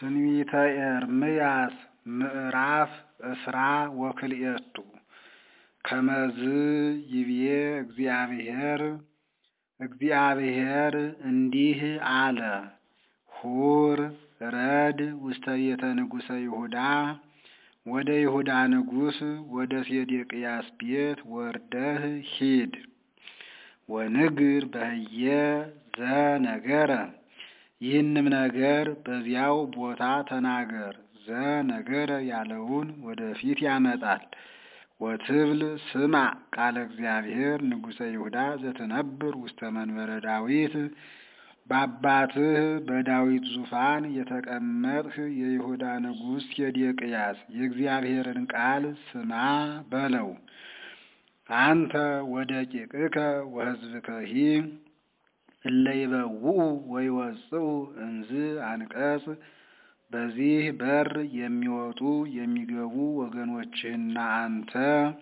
ትንቢተ ኤርምያስ ምዕራፍ እስራ ወክልኤቱ ከመዝ ይብዬ እግዚአብሔር እግዚአብሔር እንዲህ አለ ሁር ረድ ውስተ ቤተ ንጉሠ ይሁዳ ወደ ይሁዳ ንጉሥ ወደ ሴዴቅያስ ቤት ወርደህ ሂድ ወንግር በህየ ዘነገረ ይህንም ነገር በዚያው ቦታ ተናገር ዘነገረ ያለውን ወደፊት ያመጣል ወትብል ስማ ቃለ እግዚአብሔር ንጉሠ ይሁዳ ዘትነብር ውስተ መንበረ ዳዊት በአባትህ በዳዊት ዙፋን የተቀመጥህ የይሁዳ ንጉሥ ሴዴቅያስ የእግዚአብሔርን ቃል ስማ በለው። አንተ ወደቂቅከ ወሕዝብከሂ እለ ይበውኡ ወይወጽኡ እንዝ አንቀጽ በዚህ በር የሚወጡ የሚገቡ ወገኖችህና አንተ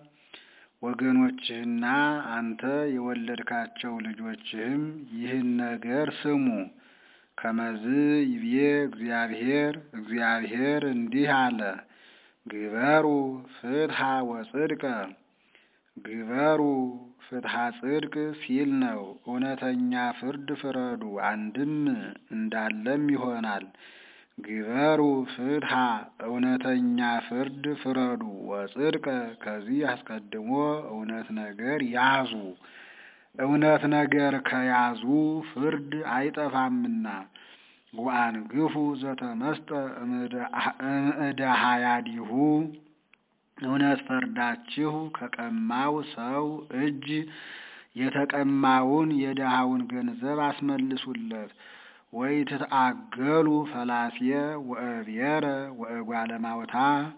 ወገኖችህና አንተ የወለድካቸው ልጆችህም ይህን ነገር ስሙ። ከመዝ ይብዬ እግዚአብሔር እግዚአብሔር እንዲህ አለ፣ ግበሩ ፍትሐ ወጽድቀ ግበሩ ፍትሐ ጽድቅ ሲል ነው። እውነተኛ ፍርድ ፍረዱ፣ አንድም እንዳለም ይሆናል። ግበሩ ፍትሐ እውነተኛ ፍርድ ፍረዱ፣ ወጽድቀ ከዚህ አስቀድሞ እውነት ነገር ያዙ። እውነት ነገር ከያዙ ፍርድ አይጠፋምና። ወአንግፉ ዘተመስጠ እምእደ ሀያዲሁ እውነት ፈርዳችሁ ከቀማው ሰው እጅ የተቀማውን የድሃውን ገንዘብ አስመልሱለት። ወይ ትትአገሉ ፈላስየ ወእብየረ ወእጓለ ማውታ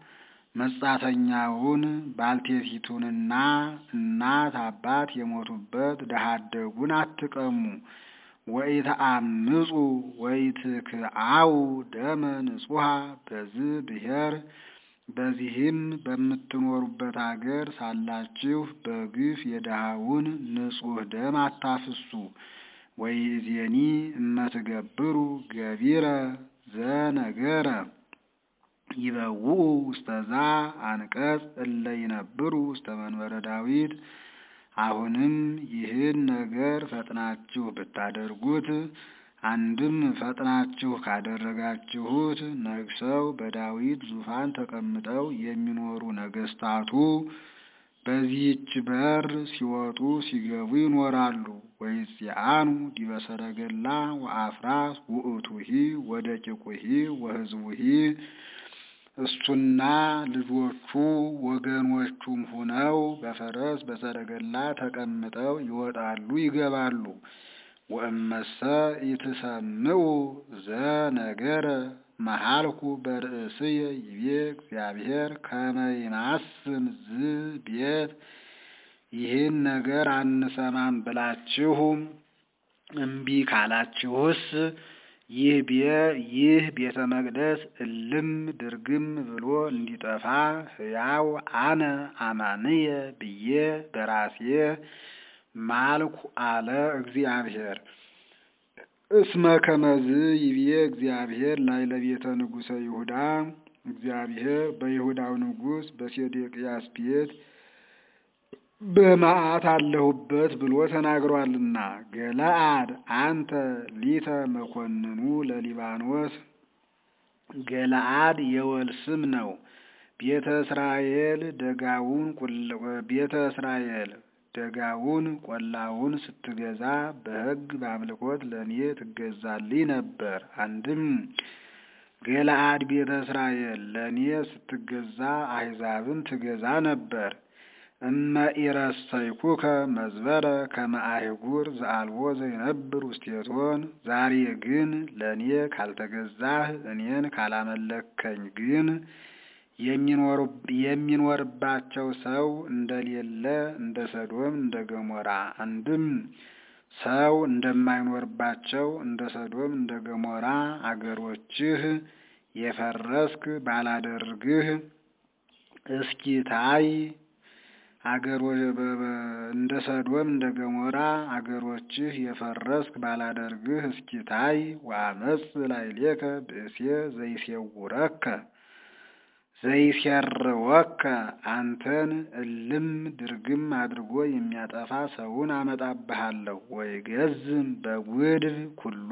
መጻተኛውን ባልቴቲቱንና እናት አባት የሞቱበት ድሃ አደጉን አትቀሙ። ወኢተአምፁ ወኢትክዓው ደመ ንጹሐ በዝህ ብሔር በዚህም በምትኖሩበት አገር ሳላችሁ በግፍ የድሃውን ንጹሕ ደም አታፍሱ። ወይእዜኒ እመትገብሩ ገቢረ ዘነገረ ይበውኡ ውስተዛ አንቀጽ እለ ይነብሩ ውስተ መንበረ ዳዊት። አሁንም ይህን ነገር ፈጥናችሁ ብታደርጉት አንድም ፈጥናችሁ ካደረጋችሁት ነግሰው በዳዊት ዙፋን ተቀምጠው የሚኖሩ ነገስታቱ በዚህች በር ሲወጡ ሲገቡ ይኖራሉ። ወይጽአኑ ዲበ ሰረገላ ወአፍራስ ውእቱሂ ወደቂቁሂ ወሕዝቡሂ እሱና ልጆቹ ወገኖቹም ሁነው በፈረስ በሰረገላ ተቀምጠው ይወጣሉ ይገባሉ። ወእመሰ ኢትሰምዑ ዘነገረ መሃልኩ በርእስየ ይቤ እግዚአብሔር ከመ ይማስን ዝ ቤት ይህን ነገር አንሰማም ብላችሁ እምቢ ካላችሁስ ይህ ቤተ መቅደስ እልም ድርግም ብሎ እንዲጠፋ ሕያው አነ አማንየ ብዬ በራሴ ማልኩ አለ እግዚአብሔር። እስመ ከመዝ ይብዬ እግዚአብሔር ላይ ለቤተ ንጉሠ ይሁዳ እግዚአብሔር በይሁዳው ንጉሥ በሴዴቅያስ ቤት በመዓት አለሁበት ብሎ ተናግሯልና። ገለአድ አንተ ሊተ መኮንኑ ለሊባኖስ ገለአድ የወል ስም ነው። ቤተ እስራኤል ደጋውን ቤተ እስራኤል ደጋውን ቆላውን ስትገዛ በሕግ በአምልኮት ለእኔ ትገዛልኝ ነበር። አንድም ገለአድ ቤተ እስራኤል ለእኔ ስትገዛ አሕዛብን ትገዛ ነበር። እመ ኢረሰይኩከ መዝበረ ከመ አህጉር ዘአልቦ ዘይነብር ውስቴቶን። ዛሬ ግን ለእኔ ካልተገዛህ እኔን ካላመለከኝ ግን የሚኖርባቸው ሰው እንደሌለ እንደ ሰዶም እንደ ገሞራ አንድም ሰው እንደማይኖርባቸው እንደ ሰዶም እንደ ገሞራ አገሮችህ የፈረስክ ባላደርግህ እስኪ ታይ እንደ ሰዶም እንደ ገሞራ አገሮችህ የፈረስክ ባላደርግህ እስኪታይ ወአመፅ ላዕሌከ ብእሴ ዘይሴውረከ ዘይሴርወከ አንተን እልም ድርግም አድርጎ የሚያጠፋ ሰውን አመጣብሃለሁ። ወይገዝም በጉድፍ ኩሎ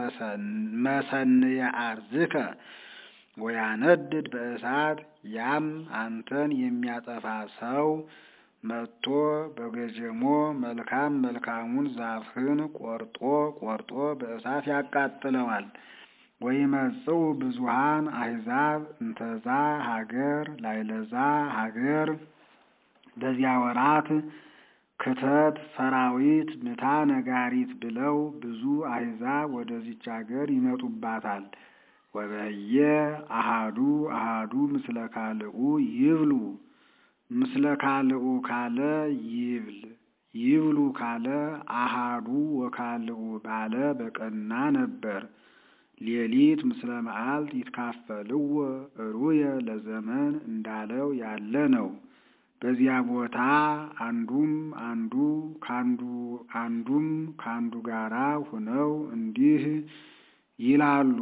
መሰንየ አርዝከ ወያነድድ በእሳት ያም አንተን የሚያጠፋ ሰው መጥቶ በገጀሞ መልካም መልካሙን ዛፍህን ቆርጦ ቆርጦ በእሳት ያቃጥለዋል። ወይመጽኡ ብዙሃን አሕዛብ እንተዛ ሀገር ላይለዛ ሀገር በዚያ ወራት ክተት ሰራዊት ምታ ነጋሪት ብለው ብዙ አሕዛብ ወደዚች ሀገር ይመጡባታል። ወበየ አሃዱ አሃዱ ምስለ ካልኡ ይብሉ ምስለ ካልኡ ካለ ይብል ይብሉ ካለ አሃዱ ወካልኡ ባለ በቀና ነበር። ሌሊት ምስለ መዓልት ይትካፈልዎ እሩየ ለዘመን እንዳለው ያለ ነው። በዚያ ቦታ አንዱም አንዱ ካንዱ አንዱም ካንዱ ጋራ ሁነው እንዲህ ይላሉ።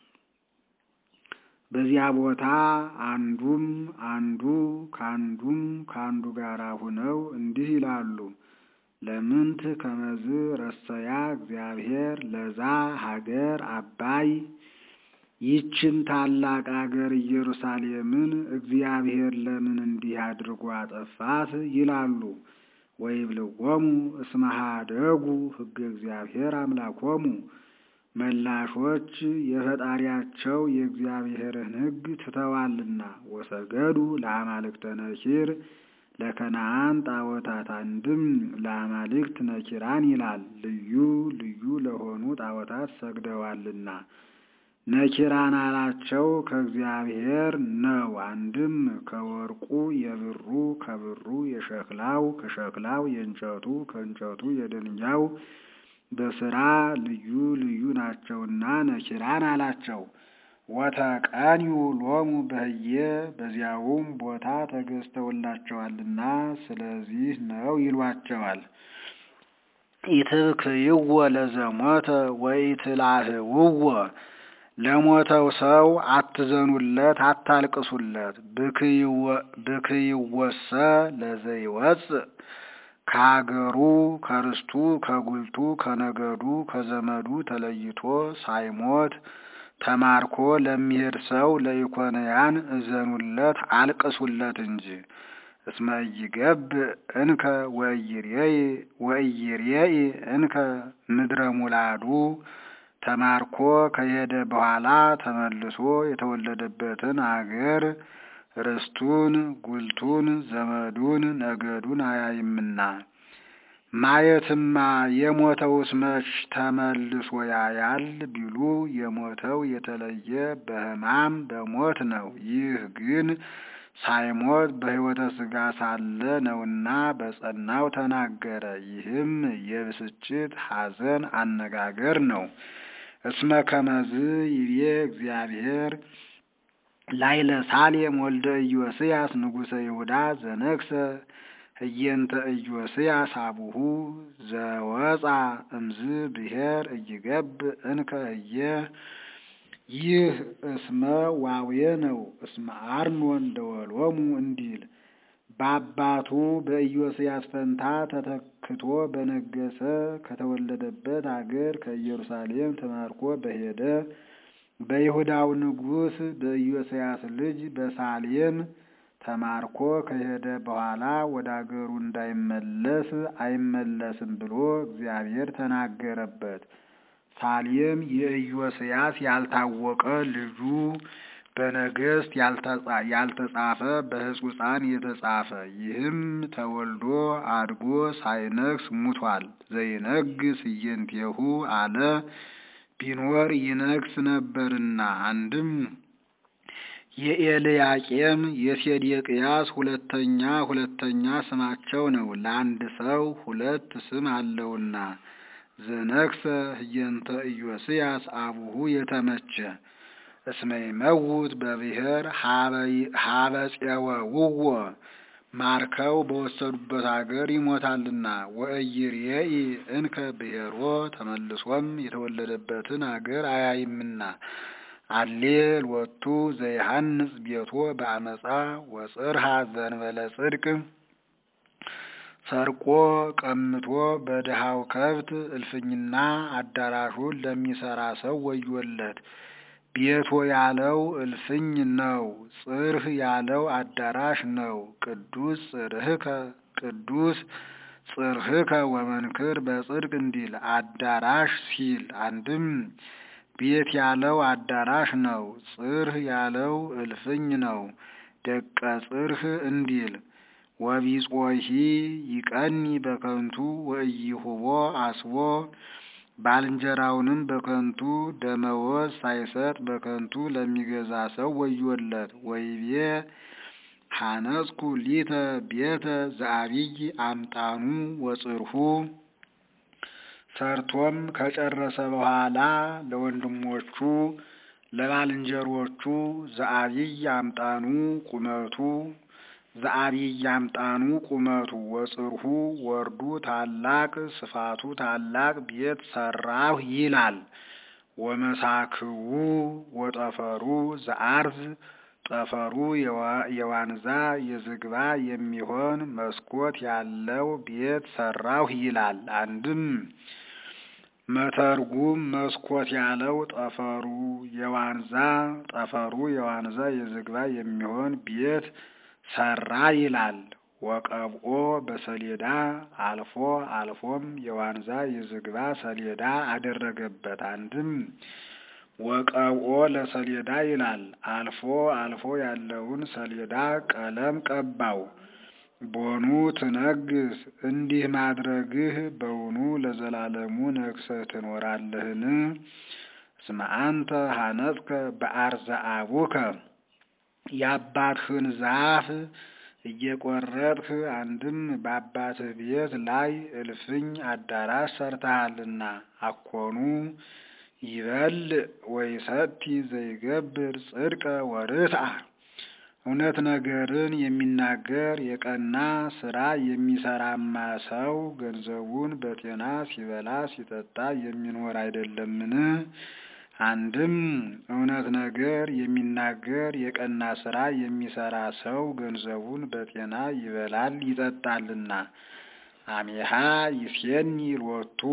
በዚያ ቦታ አንዱም አንዱ ካንዱም ካንዱ ጋራ ሁነው እንዲህ ይላሉ። ለምንት ከመዝ ረሰያ እግዚአብሔር ለዛ ሀገር አባይ ይችን ታላቅ አገር ኢየሩሳሌምን እግዚአብሔር ለምን እንዲህ አድርጎ አጠፋት ይላሉ። ወይብልዎሙ እስመ ኀደጉ ሕገ እግዚአብሔር አምላኮሙ መላሾች የፈጣሪያቸው የእግዚአብሔርን ሕግ ትተዋልና ወሰገዱ ለአማልክተ ነኪር ለከነአን ጣዖታት አንድም ለአማልክት ነኪራን ይላል ልዩ ልዩ ለሆኑ ጣዖታት ሰግደዋልና። ነኪራን አላቸው ከእግዚአብሔር ነው። አንድም ከወርቁ የብሩ ከብሩ የሸክላው ከሸክላው የእንጨቱ ከእንጨቱ የድንጋዩ በስራ ልዩ ልዩ ናቸውና ነኪራን አላቸው። ወተቀንዩ ሎሙ በህየ በዚያውም ቦታ ተገዝተውላቸዋልና ስለዚህ ነው ይሏቸዋል። ኢትብክይዎ ለዘሞተ ወኢትላህውዎ ለሞተው ሰው አትዘኑለት፣ አታልቅሱለት። ብክይወሰ ለዘይወፅእ ከሀገሩ ከርስቱ ከጉልቱ ከነገዱ ከዘመዱ ተለይቶ ሳይሞት ተማርኮ ለሚሄድ ሰው ለኢኮንያን እዘኑለት አልቅሱለት እንጂ። እስመ ኢይገብእ እንከ ወኢይሬኢ እንከ ምድረ ሙላዱ ተማርኮ ከሄደ በኋላ ተመልሶ የተወለደበትን አገር ርስቱን፣ ጉልቱን፣ ዘመዱን፣ ነገዱን አያይምና። ማየትማ የሞተውስ መች ተመልሶ ያያል ቢሉ የሞተው የተለየ በሕማም በሞት ነው። ይህ ግን ሳይሞት በሕይወተ ሥጋ ሳለ ነውና በጸናው ተናገረ። ይህም የብስጭት ሐዘን አነጋገር ነው። እስመ ከመዝ ይቤ እግዚአብሔር ላይለ ሳሌም ወልደ ኢዮስያስ ንጉሠ ይሁዳ ዘነግሰ ህየንተ ኢዮስያስ አቡሁ ዘወፃ እምዝ ብሔር እይገብእ እንከ ህየ ይህ እስመ ዋዌ ነው። እስመ አርኖን ደወሎሙ እንዲል በአባቱ በኢዮስያስ ፈንታ ተተክቶ በነገሰ ከተወለደበት አገር ከኢየሩሳሌም ተማርኮ በሄደ በይሁዳው ንጉሥ በኢዮስያስ ልጅ በሳሌም ተማርኮ ከሄደ በኋላ ወደ አገሩ እንዳይመለስ አይመለስም ብሎ እግዚአብሔር ተናገረበት። ሳሌም የኢዮስያስ ያልታወቀ ልጁ በነገሥት ያልተጻፈ በሕጹፃን የተጻፈ ይህም ተወልዶ አድጎ ሳይነግስ ሙቷል። ዘይነግስ እየንቴሁ አለ ቢኖር ይነግስ ነበርና። አንድም የኤልያቄም የሴዴቅያስ ሁለተኛ ሁለተኛ ስማቸው ነው። ለአንድ ሰው ሁለት ስም አለውና ዘነግሰ ህየንተ ኢዮስያስ አቡሁ የተመቸ እስመ ይመውት በብሔር ሀበ ፄወውዎ ማርከው በወሰዱበት አገር ይሞታልና። ወእይርየኢ እንከ ብሔሮ ተመልሶም የተወለደበትን አገር አያይምና። አሌ ሎቱ ዘይሃንጽ ቤቶ በአመፃ ወጽርሃ ዘንበለ ጽድቅ ሰርቆ ቀምቶ በድሃው ከብት እልፍኝና አዳራሹን ለሚሰራ ሰው ወዮለት። ቤቶ ያለው እልፍኝ ነው፣ ጽርህ ያለው አዳራሽ ነው። ቅዱስ ጽርህከ ቅዱስ ጽርህከ ወመንክር በጽድቅ እንዲል አዳራሽ ሲል አንድም ቤት ያለው አዳራሽ ነው፣ ጽርህ ያለው እልፍኝ ነው። ደቀ ጽርህ እንዲል ወቢጾሂ ይቀኒ በከንቱ ወኢይሁቦ አስቦ ባልንጀራውንም በከንቱ ደመወዝ ሳይሰጥ በከንቱ ለሚገዛ ሰው ወዮለት። ወይቤ ሐነጽኩ ሊተ ቤተ ዘአብይ አምጣኑ ወጽርሁ ሰርቶም ከጨረሰ በኋላ ለወንድሞቹ ለባልንጀሮቹ ዘአብይ አምጣኑ ቁመቱ ዘአብይ አምጣኑ ቁመቱ ወጽርሁ ወርዱ ታላቅ ስፋቱ ታላቅ ቤት ሰራሁ ይላል። ወመሳክዉ ወጠፈሩ ዘአርዝ ጠፈሩ የዋንዛ የዝግባ የሚሆን መስኮት ያለው ቤት ሰራሁ ይላል። አንድም መተርጉም መስኮት ያለው ጠፈሩ የዋንዛ ጠፈሩ የዋንዛ የዝግባ የሚሆን ቤት ሰራ ይላል። ወቀብኦ በሰሌዳ አልፎ አልፎም የዋንዛ የዝግባ ሰሌዳ አደረገበት። አንድም ወቀብኦ ለሰሌዳ ይላል። አልፎ አልፎ ያለውን ሰሌዳ ቀለም ቀባው። ቦኑ ትነግስ እንዲህ ማድረግህ በውኑ ለዘላለሙ ነግሰህ ትኖራለህን? እስመ አንተ ሐነጽከ በአርዘ አቡከ የአባትህን ዛፍ እየቆረጥህ አንድም በአባትህ ቤት ላይ እልፍኝ አዳራሽ ሰርተሃልና። አኮኑ ይበል ወይሰቲ ዘይገብር ጽድቀ ወርትአ እውነት ነገርን የሚናገር የቀና ስራ የሚሰራማ ሰው ገንዘቡን በጤና ሲበላ ሲጠጣ የሚኖር አይደለምን? አንድም እውነት ነገር የሚናገር የቀና ስራ የሚሰራ ሰው ገንዘቡን በጤና ይበላል ይጠጣልና። አሜሃ ይሴኒ ሎቱ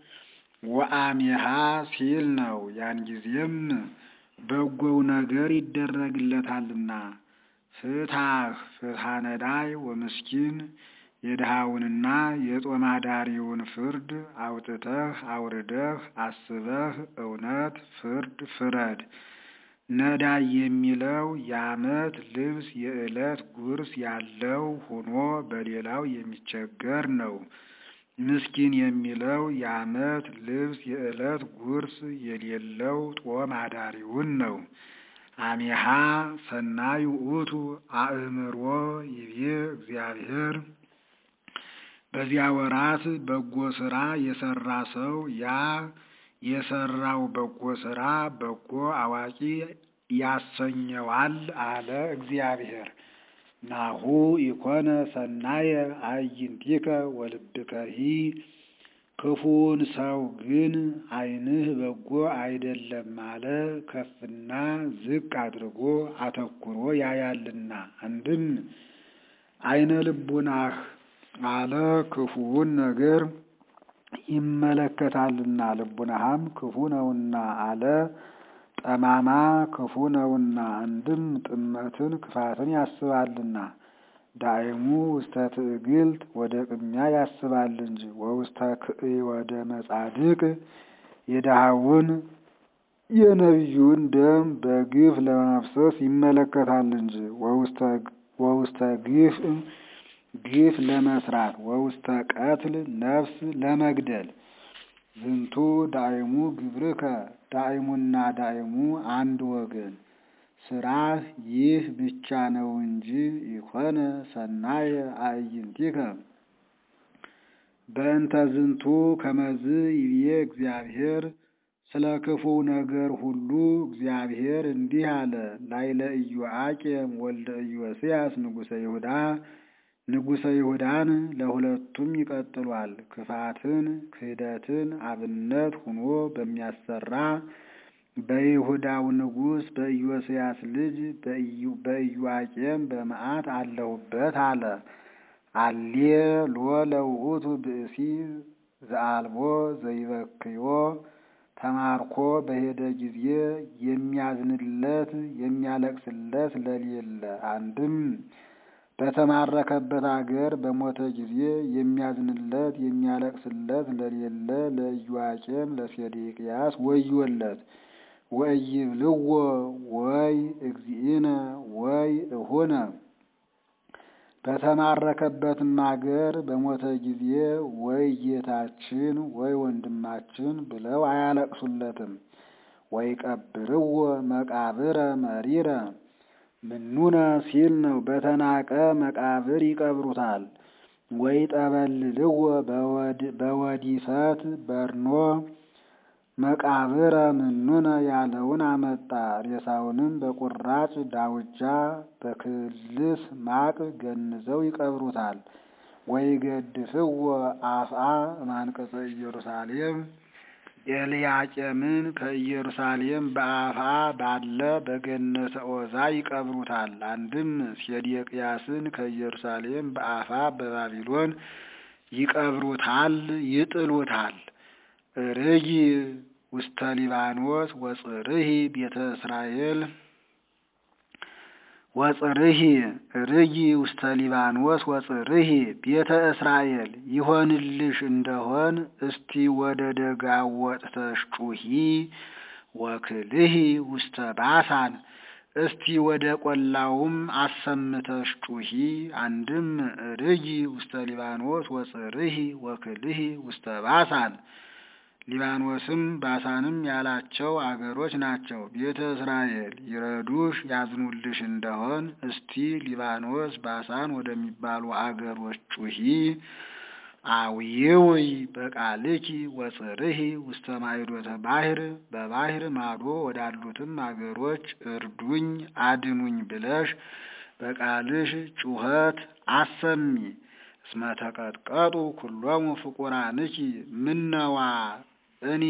ወአሜሃ ሲል ነው። ያን ጊዜም በጎው ነገር ይደረግለታልና። ፍትሐህ ፍትሐ ነዳይ ወምስኪን የድሃውንና የጦማዳሪውን ፍርድ አውጥተህ አውርደህ አስበህ እውነት ፍርድ ፍረድ። ነዳይ የሚለው የዓመት ልብስ የዕለት ጉርስ ያለው ሆኖ በሌላው የሚቸገር ነው። ምስኪን የሚለው የዓመት ልብስ የዕለት ጉርስ የሌለው ጦም አዳሪውን ነው። አሜሃ ሰናይ ውእቱ አእምሮ ይቤ እግዚአብሔር በዚያ ወራት በጎ ስራ የሰራ ሰው ያ የሰራው በጎ ስራ በጎ አዋቂ ያሰኘዋል አለ እግዚአብሔር። ናሁ ኢኮነ ሰናየ አዕይንቲከ ወልብከሂ ክፉውን ሰው ግን ዓይንህ በጎ አይደለም አለ። ከፍና ዝቅ አድርጎ አተኩሮ ያያልና። አንድም ዓይነ ልቡናህ አለ ክፉውን ነገር ይመለከታልና ልቡናህም ክፉ ነውና አለ ጠማማ ክፉ ነውና። አንድም ጥመትን ክፋትን ያስባልና ዳይሙ ውስተ ትዕግልት ወደ ቅሚያ ያስባል እንጂ ወውስተ ክእይ ወደ መጻድቅ የድሃውን የነቢዩን ደም በግፍ ለማፍሰስ ይመለከታል እንጂ ወውስተ ግፍ ግፍ ለመስራት ወውስተ ቀትል ነፍስ ለመግደል ዝንቱ ዳይሙ ግብርከ ዳይሙና ዳይሙ አንድ ወገን ስራህ ይህ ብቻ ነው እንጂ ኢኮነ ሰናየ አዕይንቲከ በእንተ ዝንቱ ከመዝ ይብዬ እግዚአብሔር ስለ ክፉ ነገር ሁሉ እግዚአብሔር እንዲህ አለ። ላይለ ኢዮአቄም ወልደ ኢዮስያስ ንጉሠ ይሁዳ ንጉሠ ይሁዳን ለሁለቱም ይቀጥሏል። ክፋትን ክህደትን አብነት ሁኖ በሚያሰራ በይሁዳው ንጉሥ በኢዮስያስ ልጅ በኢዮአቄም በመዓት አለሁበት አለ። አሌ ሎ ለውእቱ ብእሲ ዘአልቦ ዘይበክዮ ተማርኮ በሄደ ጊዜ የሚያዝንለት የሚያለቅስለት ለሌለ አንድም በተማረከበት አገር በሞተ ጊዜ የሚያዝንለት የሚያለቅስለት ለሌለ ለኢዮአቄም ለሴዴቅያስ ወዮለት። ወኢይብልዎ ወይ እግዚእነ ወይ እሁነ በተማረከበትም አገር በሞተ ጊዜ ወይ ጌታችን ወይ ወንድማችን ብለው አያለቅሱለትም። ወይ ቀብርዎ መቃብረ መሪረ ምኑነ ሲል ነው። በተናቀ መቃብር ይቀብሩታል። ወይ ጠበልልዎ በወዲፈት በርኖ መቃብረ ምኑነ ያለውን አመጣ። ሬሳውንም በቁራጭ ዳውጃ በክልስ ማቅ ገንዘው ይቀብሩታል። ወይ ገድፍዎ አፍአ እማንቀጸ ኢየሩሳሌም ኤልያቄምን ከኢየሩሳሌም በአፍአ ባለ በገነተ ዖዛ ይቀብሩታል። አንድም ሴዴቅያስን ከኢየሩሳሌም በአፍአ በባቢሎን ይቀብሩታል፣ ይጥሉታል። ርጊ ውስተ ሊባኖስ ወጽርሂ ቤተ እስራኤል ወጽርሂ ርጊ ውስተ ሊባኖስ ወጽርሂ ቤተ እስራኤል ይሆንልሽ እንደሆን እስቲ ወደ ደጋ ወጥተሽ ጩሂ ወክልሂ ውስተ ባሳን እስቲ ወደ ቆላውም አሰምተሽ ጩሂ። አንድም ርጊ ውስተ ሊባኖስ ወጽርሂ ወክልሂ ውስተ ባሳን ሊባኖስም ባሳንም ያላቸው አገሮች ናቸው። ቤተ እስራኤል ይረዱሽ ያዝኑልሽ እንደሆን እስቲ ሊባኖስ ባሳን ወደሚባሉ አገሮች ጩሂ። አውይውይ በቃልኪ ወጽርሂ ውስተ ማይዶተ ባሕር በባሕር ማዶ ወዳሉትም አገሮች እርዱኝ አድኑኝ ብለሽ በቃልሽ ጩኸት አሰሚ። እስመ ተቀጥቀጡ ኩሎሙ ፍቁራንኪ ምነዋ እኔ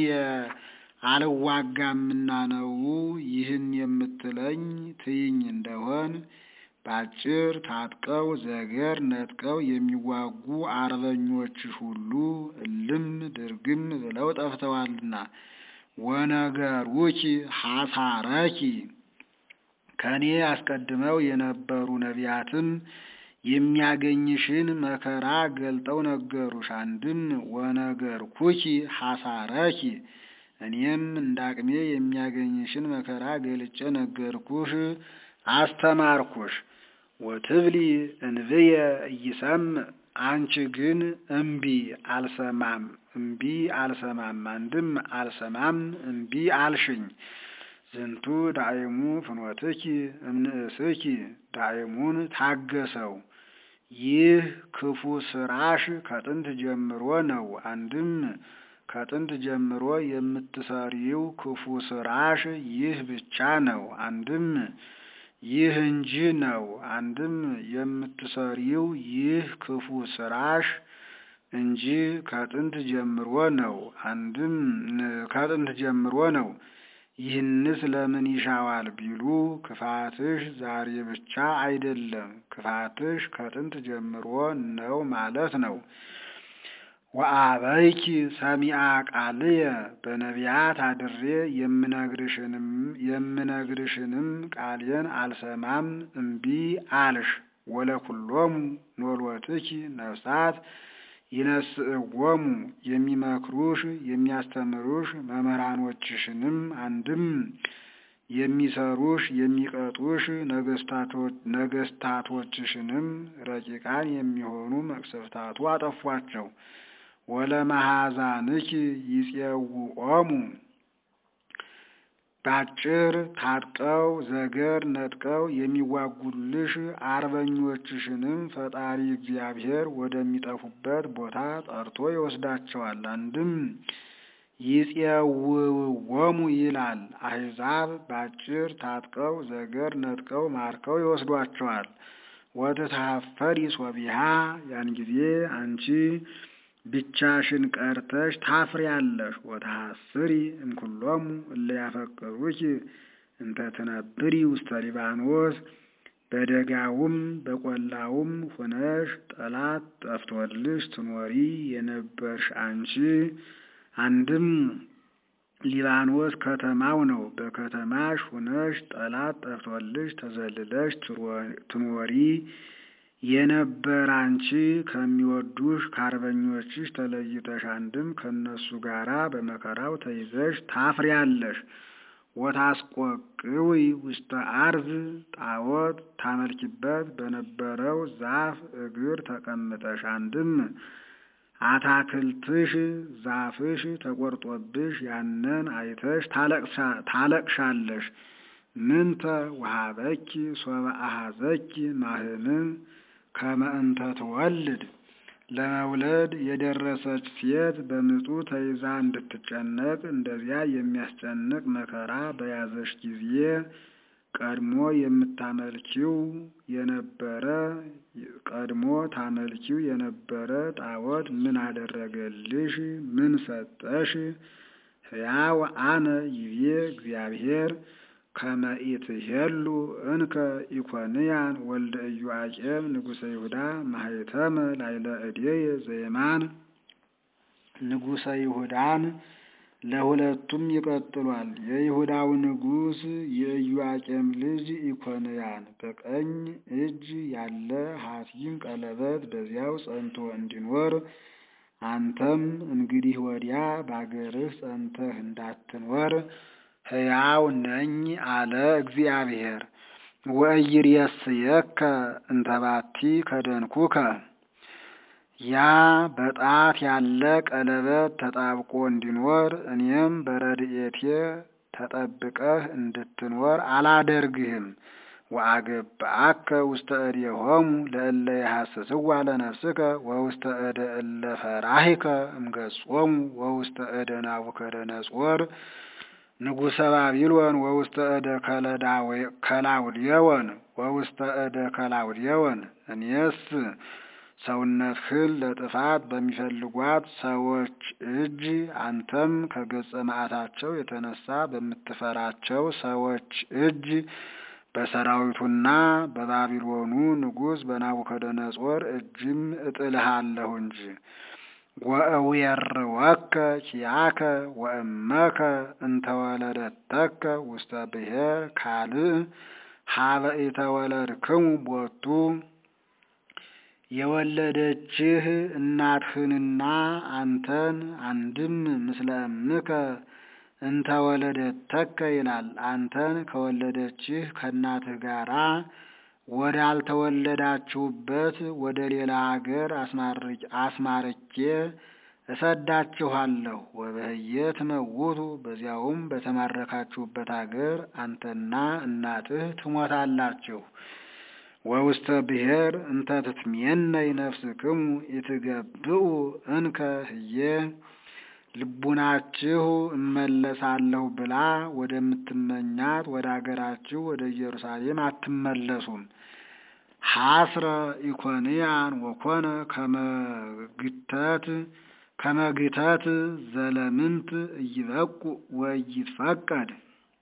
አልዋጋምና ነው ይህን የምትለኝ ትይኝ እንደሆን ባጭር ታጥቀው ዘገር ነጥቀው የሚዋጉ አርበኞችሽ ሁሉ እልም ድርግም ብለው ጠፍተዋልና። ወነገሩኪ ሐሳረኪ ከኔ አስቀድመው የነበሩ ነቢያትም የሚያገኝሽን መከራ ገልጠው ነገሩሽ። አንድም ወነገርኩኪ ሐሳረኪ እኔም እንዳቅሜ የሚያገኝሽን መከራ ገልጬ ነገርኩሽ፣ አስተማርኩሽ። ወትብሊ እንብየ እይሰምዕ አንቺ ግን እምቢ አልሰማም እምቢ አልሰማም አንድም አልሰማም እምቢ አልሽኝ። ዝንቱ ዳዕሙ ፍኖትኪ እምንእስኪ ዳዕሙን ታገሰው። ይህ ክፉ ስራሽ ከጥንት ጀምሮ ነው። አንድም ከጥንት ጀምሮ የምትሰሪው ክፉ ስራሽ ይህ ብቻ ነው። አንድም ይህ እንጂ ነው። አንድም የምትሰሪው ይህ ክፉ ስራሽ እንጂ ከጥንት ጀምሮ ነው። አንድም ከጥንት ጀምሮ ነው። ይህንስ ለምን ይሻዋል ቢሉ ክፋትሽ ዛሬ ብቻ አይደለም፣ ክፋትሽ ከጥንት ጀምሮ ነው ማለት ነው። ወአበይኪ ሰሚአ ቃልየ በነቢያት አድሬ የምነግርሽንም የምነግርሽንም ቃሌን አልሰማም እምቢ አልሽ። ወለኩሎሙ ኖሎትኪ ነፍሳት ይነስእዎሙ የሚመክሩሽ የሚያስተምሩሽ መምህራኖችሽንም አንድም የሚሰሩሽ የሚቀጡሽ ነገስታቶችሽንም ረቂቃን የሚሆኑ መቅሰፍታቱ አጠፏቸው። ወለመሐዛንኪ ይጼውዖሙ ባጭር ታጥቀው ዘገር ነጥቀው የሚዋጉልሽ አርበኞችሽንም ፈጣሪ እግዚአብሔር ወደሚጠፉበት ቦታ ጠርቶ ይወስዳቸዋል። አንድም ይጼውዕዎሙ ይላል። አሕዛብ ባጭር ታጥቀው ዘገር ነጥቀው ማርከው ይወስዷቸዋል። ወትትሐፈሪ ሶቢሃ ያን ጊዜ አንቺ ብቻሽን ቀርተሽ ታፍሪያለሽ። ወተሐስሪ እምኩሎሙ እለ ያፈቅሩኪ እንተ ትነብሪ ውስተ ሊባኖስ በደጋውም በቆላውም ሆነሽ ጠላት ጠፍቶልሽ ትኖሪ የነበርሽ አንቺ አንድም ሊባኖስ ከተማው ነው። በከተማሽ ሆነሽ ጠላት ጠፍቶልሽ ተዘልለሽ ትኖሪ የነበር አንቺ ከሚወዱሽ ከአርበኞችሽ ተለይተሽ አንድም ከእነሱ ጋራ በመከራው ተይዘሽ ታፍሪያለሽ። ወታስቆቅዊ ውስተ አርዝ ጣዖት ታመልኪበት በነበረው ዛፍ እግር ተቀምጠሽ አንድም አታክልትሽ ዛፍሽ ተቆርጦብሽ ያንን አይተሽ ታለቅሻለሽ። ምንተ ወሀበኪ ሶበ አሐዘኪ ማህምን ከመ እንተ ትወልድ ለመውለድ የደረሰች ሴት በምጡ ተይዛ እንድትጨነቅ እንደዚያ የሚያስጨንቅ መከራ በያዘሽ ጊዜ ቀድሞ የምታመልኪው የነበረ ቀድሞ ታመልኪው የነበረ ጣዖት ምን አደረገልሽ? ምን ሰጠሽ? ሕያው አነ ይቤ እግዚአብሔር ከመ ኢትሄሉ እንከ ኢኮንያን ወልደ ኢዮአቄም ንጉሠ ይሁዳ ማኅተመ ላዕለ እዴየ ዘየማን ንጉሠ ይሁዳን ለሁለቱም ይቀጥሏል። የይሁዳው ንጉሥ የኢዮአቄም ልጅ ኢኮንያን በቀኝ እጅ ያለ ሐቲም ቀለበት በዚያው ጸንቶ እንዲኖር አንተም እንግዲህ ወዲያ በአገርህ ጸንተህ እንዳትኖር ሕያው ነኝ አለ እግዚአብሔር። ወኢይሬስየከ እንተባቲ ከደንኩከ ያ በጣት ያለ ቀለበት ተጣብቆ እንዲኖር እኔም በረድኤቴ ተጠብቀህ እንድትኖር አላደርግህም። ወአገብአከ ውስተ እዴሆሙ ለእለ የሐስስዋ ለነፍስከ ወውስተ እደ እለ ፈራሂከ እምገጾሙ ወውስተ እደ ናቡከደነጾር ንጉሠ ባቢሎን ወውስተ እደ ከላውዴዎን ወውስተ እደ ከላውዴዎን እኔስ ሰውነትህን ለጥፋት በሚፈልጓት ሰዎች እጅ አንተም ከገጸ መዓታቸው የተነሳ በምትፈራቸው ሰዎች እጅ በሰራዊቱና በባቢሎኑ ንጉሥ በናቡከደነጾር እጅም እጥልሃለሁ እንጂ። ወእዌርወከ ኪያከ ወእመከ እንተወለደተከ ውስተ ብሔር ካልእ ሀበ ኢተወለድክሙ ቦቱ የወለደችህ እናትህንና አንተን አንድም ምስለ እምከ እንተወለደተከ ይላል። አንተን ከወለደችህ ከእናትህ ጋራ ወዳልተወለዳችሁበት ወደ ሌላ አገር አስማርኬ እሰዳችኋለሁ። ወበህየ ትመውቱ በዚያውም በተማረካችሁበት አገር አንተና እናትህ ትሞታላችሁ። ወውስተ ብሔር እንተ ትትሜነይ ነፍስክሙ ኢትገብኡ እንከ ህዬ ልቡናችሁ እመለሳለሁ ብላ ወደምትመኛት ወደ አገራችሁ ወደ ኢየሩሳሌም አትመለሱም። ሐስረ ኢኮንያን ወኮነ ከመግተት ከመግተት ዘለምንት እይበቁ ወይትፈቀድ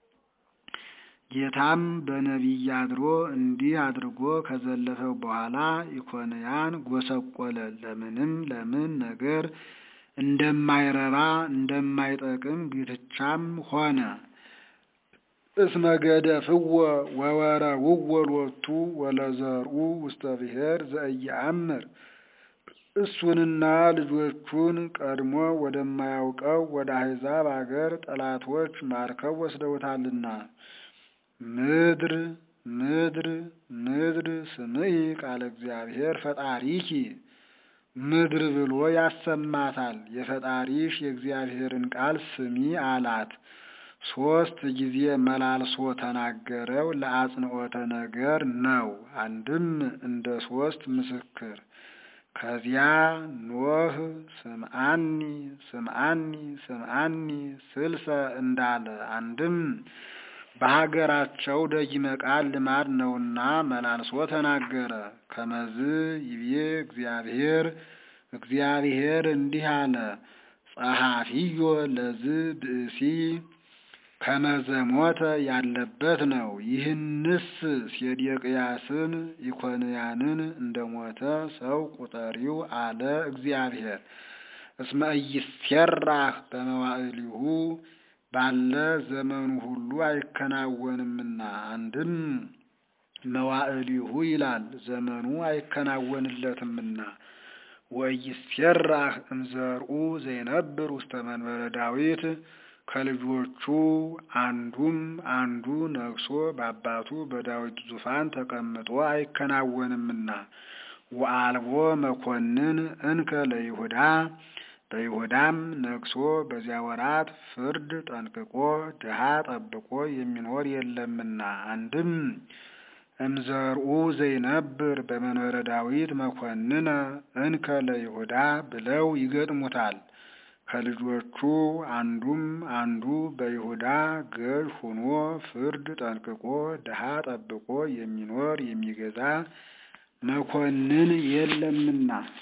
ጌታም በነቢይ አድሮ እንዲህ አድርጎ ከዘለፈው በኋላ ኢኮንያን ጎሰቆለ። ለምንም ለምን ነገር እንደማይረባ እንደማይጠቅም ግትቻም ሆነ። እስመ ገደፍዎ ወወረውዎ ሎቱ ወለዘርኡ ውስተ ብሔር ዘኢየአምር እሱንና ልጆቹን ቀድሞ ወደማያውቀው ወደ አሕዛብ አገር ጠላቶች ማርከው ወስደውታልና። ምድር ምድር ምድር ስምዒ ቃለ እግዚአብሔር ፈጣሪኪ ምድር ብሎ ያሰማታል። የፈጣሪሽ የእግዚአብሔርን ቃል ስሚ አላት። ሶስት ጊዜ መላልሶ ተናገረው። ለአጽንዖተ ነገር ነው። አንድም እንደ ሶስት ምስክር ከዚያ ኖህ ስምዓኒ ስምዓኒ ስምዓኒ ስልሰ እንዳለ አንድም በሀገራቸው ደጊመ ቃል ልማድ ነውና መላልሶ ተናገረ። ከመዝ ይቤ እግዚአብሔር እግዚአብሔር እንዲህ አለ፣ ጸሐፊዮ ለዝ ብእሲ ከመዘሞተ ያለበት ነው። ይህንስ ሴዴቅያስን ኢኮንያንን እንደሞተ ሰው ቁጠሪው አለ እግዚአብሔር። እስመ ኢይሴራህ በመዋዕሊሁ ባለ ዘመኑ ሁሉ አይከናወንምና። አንድም መዋዕሊሁ ይላል ዘመኑ አይከናወንለትምና። ወኢይሴራህ እምዘርኡ ዘይነብር ውስተ መንበረ ዳዊት ከልጆቹ አንዱም አንዱ ነግሶ በአባቱ በዳዊት ዙፋን ተቀምጦ አይከናወንምና። ወአልቦ መኮንን እንከ ለይሁዳ በይሁዳም ነግሶ በዚያ ወራት ፍርድ ጠንቅቆ ድሃ ጠብቆ የሚኖር የለምና። አንድም እምዘርኡ ዘይነብር በመንበረ ዳዊት መኮንነ እንከ ለይሁዳ ብለው ይገጥሙታል። ከልጆቹ አንዱም አንዱ በይሁዳ ገዥ ሆኖ ፍርድ ጠንቅቆ ድሃ ጠብቆ የሚኖር የሚገዛ መኮንን የለምና